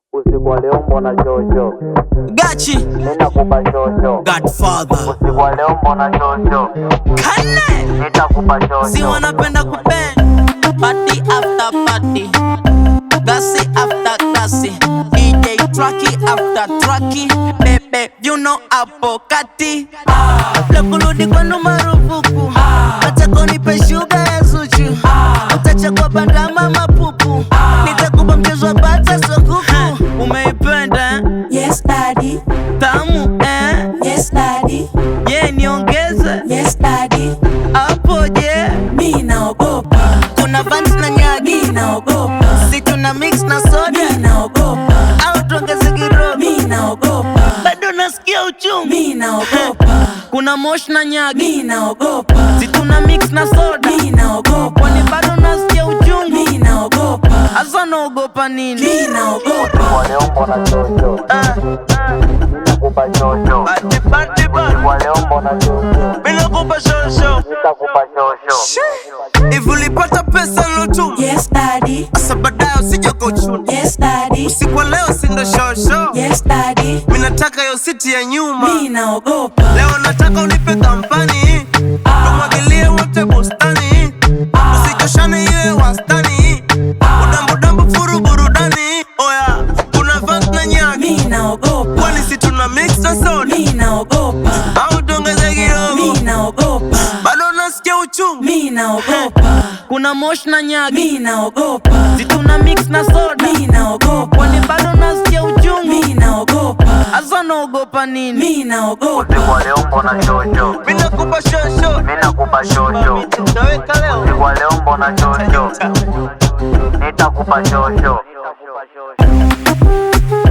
Usiku wa leo mbona shosho, Gachi ninakupa shosho. Godfather Usiku wa leo mbona shosho, Kane nitakupa si shosho. wanapenda kupen party after party gasi after gasi DJ Trucky after Trucky bebe you know hapo kati la kurudi kwenu marufuku nataka unipe shuga ya Zuchu utachagua bandama mapupu nitakupa mchezo wa bata sokuku umeipenda eh? Yes, daddy. tamu eh? Yes, daddy. ye niongeze Yes, daddy. hapo je Mi naogopa. kuna vans na nyagi Mi naogopa. si tuna mix na soda Mi naogopa. au tuongeze kidogo Mi naogopa. bado nasikia uchungu Mi naogopa. kuna mosh na nyagi Mi naogopa. si tuna mix na soda Mi naogopa. kwani bado nasikia uchungu Mi naogopa. hasa naogopa nini Mi naogopa. Usiku wa leo mbona shosho, Ah, ninakupa shosho. ati party Usiku bad. wa leo mbona shosho, Bila kupa shosho nitakupa shosho. hivi ulipata pesa lotu Yes, daddy. asa baadaye usije kuchuna Yes, daddy. usiku wa leo sindo shosho Yes, daddy. mi nataka yo siti ya nyuma Mi naogopa. leo nataka unipe kampani tumwagilie wote bustani usichoshane iwe wastani udambudambu furu burudani oya kuna vans na nyagi Mi naogopa. kwani si tuna mix na soda Mi naogopa. au tuongeze kidogo Mi naogopa. bado nasikia uchungu Mi naogopa. kuna mosh na nyagi Mi naogopa. si tuna mix na soda Mi naogopa. kwani bado nasikia uchungu Mi naogopa. hasa naogopa nini Mi naogopa. Usiku wa leo mbona shosho, mi nakupa shosho ninakupa shosho. naweka leo Usiku wa leo mbona shosho, nitakupa shosho.